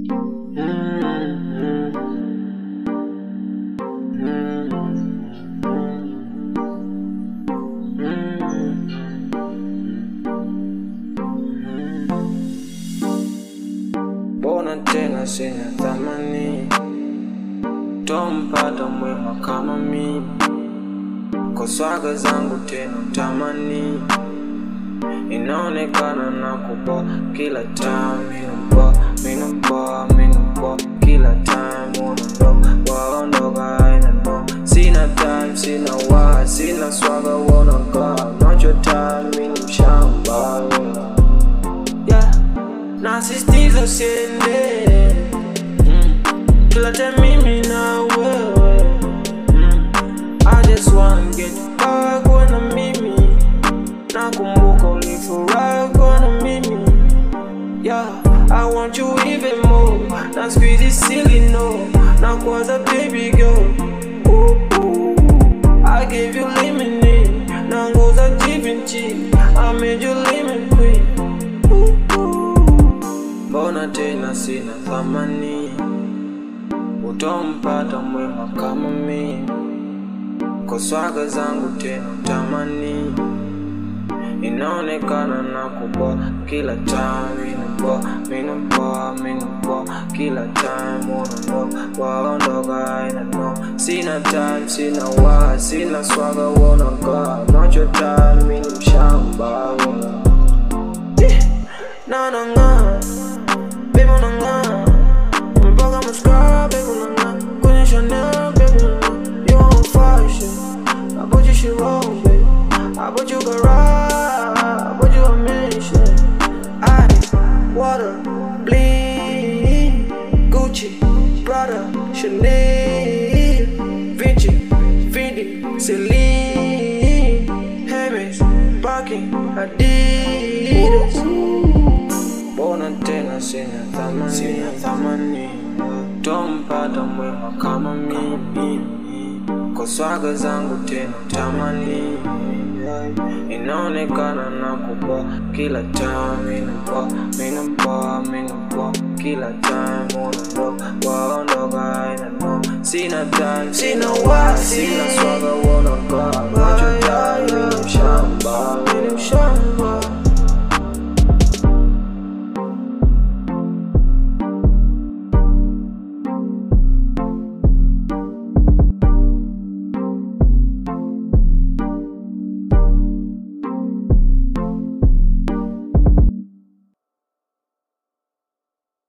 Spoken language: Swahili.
Mbona tena sina thamani, tompata mwema kama mimi, kwa swaga zangu tena tamani, inaonekana na kupoa kila time, minapoa minapoa minapoa kila time, unaondoka waondoka haina no, sina time sina wa sina swaga unakaa nacho time, mimi mshamba yeah. Nasisitiza usiende mm. Kila time mimi na wewe mm. I just wanna get back na mimi Nakumbuka ulifurahi kuwa na mimi Yeah, I want you even more Na squeeze it silly no Na kwanza baby girl ooh, ooh. I gave you lemonade Na ngoza jivinci I made you lemon queen ooh, ooh. Mbona tena sina thamani, utompata mwema kama mimi, kwa swaga zangu tena tamani, inaonekana na kupoa kila time, minapoa minapoa minapoa kila time, unaondoka waondoka haina no, sina time sina wa sina swaga unakaa nacho time, mimi ni mshamba na nang'aa Baby unang'aa Umepaka mascara Baby unang'aa Kwenye Chanel Baby unang'aa You on fashion I bought you shit wrong baby I bought you garage I bought you a mansion Ice Water Bling Gucci Prada Chanel Vinci Fendi Celine Hermes Birkin Adidas Mbona tena sina thamani, sina thamani, tompata mwema kama mimi, kwa swaga zangu tena tamani, inaonekana na kupoa kila time, minapoa minapoa minapoa kila time, unaondoka waondoka haina no, sina time sina wa sina swaga unakaa nacho time, mimi ni mshamba, mimi ni mshamba